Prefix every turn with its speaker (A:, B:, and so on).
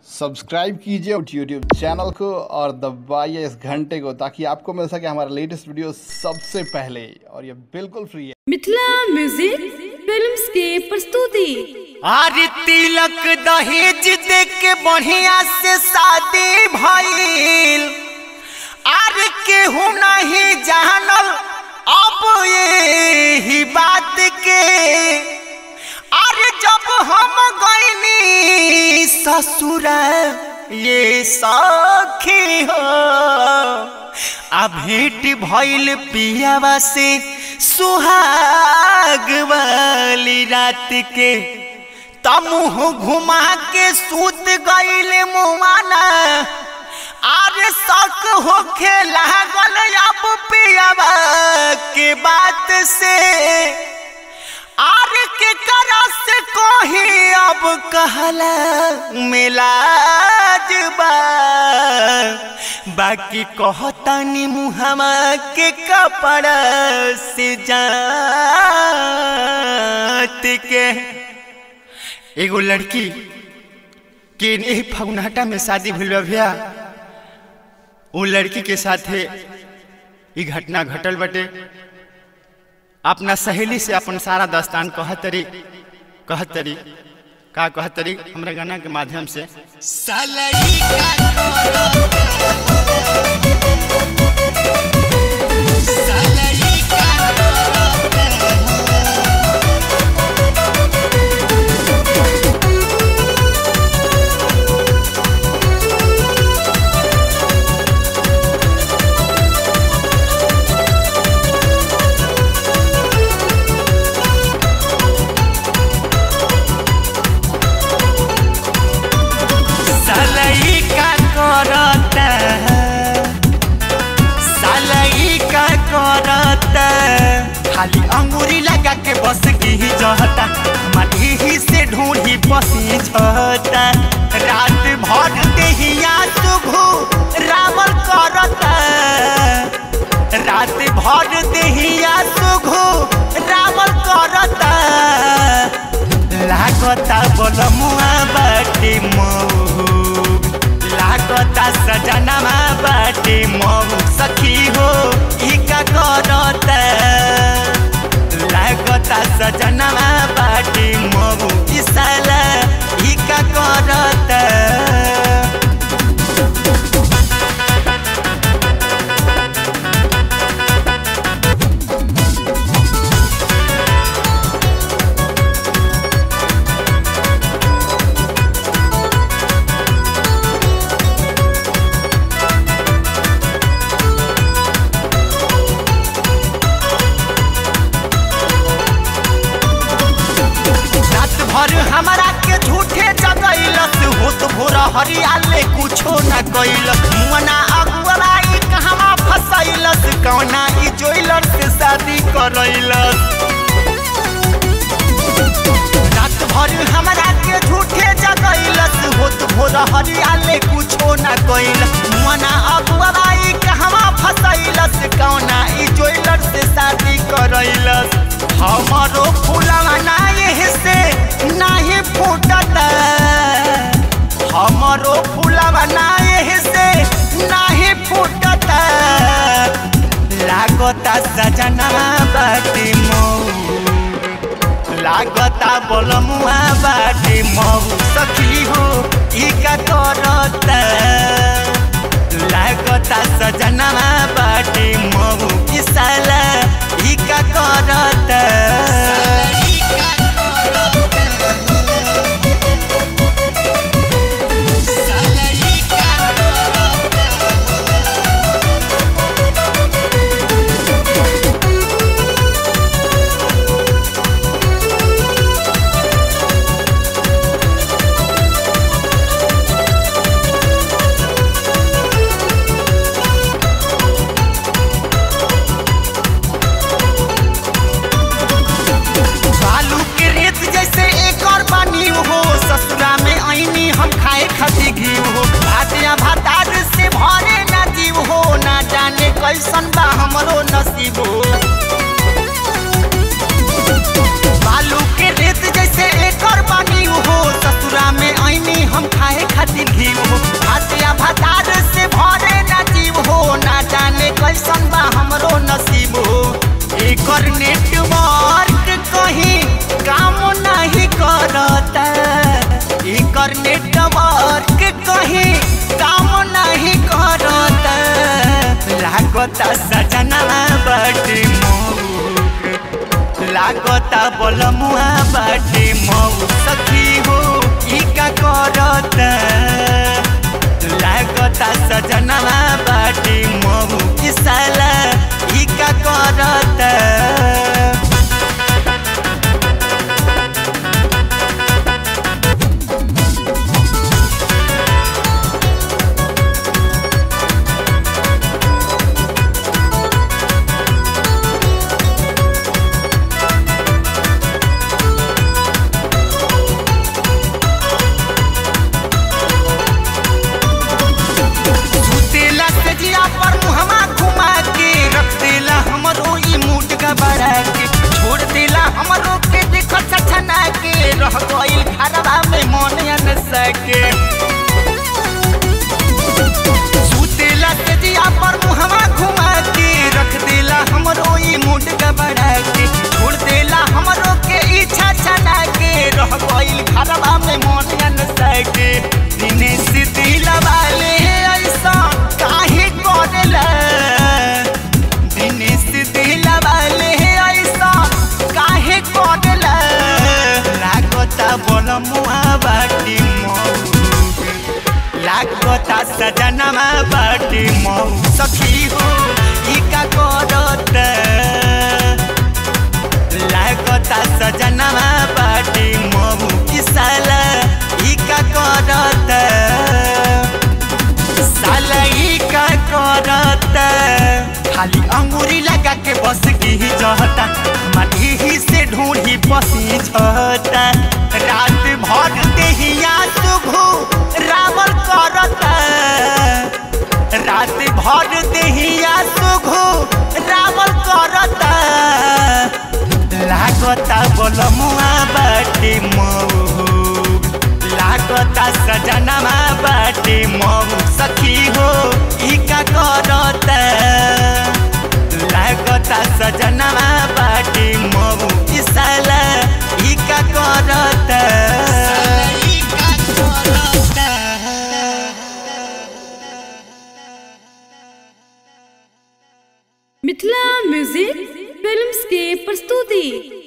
A: subscribe कीजिए YouTube channel को और दबाइए इस घंटे को ताकि आपको मिल सके हमारा लेटेस्ट वीडियो सबसे पहले और ये बिल्कुल फ्री है
B: मिथिला म्यूजिक फिल्म्स के प्रस्तुति
C: आरे तिलक दहेज दे के बढ़िया से शादी भइल आर केहू नहीं जानल अब ये ही बात के अरे जब हम गईनी ससुर ये सखी हो आ भेंट भइल पियावा से सुहाग वाली रात के तमुह घुमा के सूत गईल मुमाना आरे शक होखे लागल अब पियावा के बात से आरे के करा से कोही अब कहला मिलाज बा बाकी कहतानी मुहमा के कपड़ा से जात के एगो लड़की के यही फगुनाटा में शादी भइल बा भैया वो लड़की के साथे ई घटना घटल बटे अपना सहेली से अपन सारा दास्तान कहतरी कहतरी का कहतरी हमरा गाना के माध्यम से सलई का सलई का सलई का करता सलई का करता खाली अंगूरी लगा के बस की जहता माटी ही से ढूंढी पसी झता रात भर देहिया सुघु रावल करता रात भर देहिया सुघु रावल करता लागता बोलमुआ बाटे महू लागता सजनमा बाटे महू सखी हो ई का करता लागता सजनमा बाटे महू ई साला ई का करता रात भर हमारा के झूठे जगैलस होत भोर हरियाले कुछो न कैलस मुअना अगुआई कहवा फसैलस कौना ई जोइलर से शादी करैलस रात भर हमारा के झूठे जगैलस होत भोर हरियाले कुछो न कैलस मुअना अगुआई कहवा फसैलस कौना ई जोइलर से शादी करैलस हमारो फूलवा नाये से नाही फूटत हमारो फूलवा नाये से नाही फूटत लागता सजना बाटी मऊ लागता बोलमुआ बाटी मऊ सखी हो ई का करता लागता सजना बाटी मऊ ई साला ई का करता बालू के रेत जैसे एक और पानी हो ससुरा में आईनी हम खाए खाती घी हो भातिया भातार से भरे ना जीव हो ना जाने कैसन बा हमरो नसीब हो बालू के रेत जैसे एक और पानी हो ससुरा में आईनी हम खाए खातिर इंटरनेटवर्क कहीं काम नहीं करत लागता सजना बाटे मौक लागता बलमुआ बाटे मऊ सखी हो ई का करत लागता सजना बाटे मऊ की साला ई का करत सुतेला सजिया पर मुहमा घुमा के रख देला हमरो ई मूड गबड़ा के छोड़ देला हमरो के देख छछना के रह गइल घरवा में मन अन सके सुतेला सजिया पर मुहमा घुमा के रख देला हमरो ई मूड गबड़ा के छोड़ देला हमरो के इच्छा छना के रह गइल घरवा में मन अन सके दिनेश दिलवा ले ऐसा काहे करेला दिनेश दिलवा ले ऐसा काहे करेला लागता बलमुआ बाटी मऊ लागता सजनमा बाटी मऊ सखी हो ई का करत लागता सजनमा बाटी मऊ की साला ई का करत साला ई का करत खाली अंगूरी लगा के बस की जहता माटी ही से ढूंढी पसी झता रात भर देहिया सुघु रावल करता रात भर देहिया सुघु रावल करता लागता बलमुआ बाटे मऊ लागता सजनमा बाटे मऊ सखी हो ई का करता लागता सजनमा बाटे मऊ ई साला ई का करता ई का करता
B: मिथिला म्यूजिक फिल्म्स के प्रस्तुति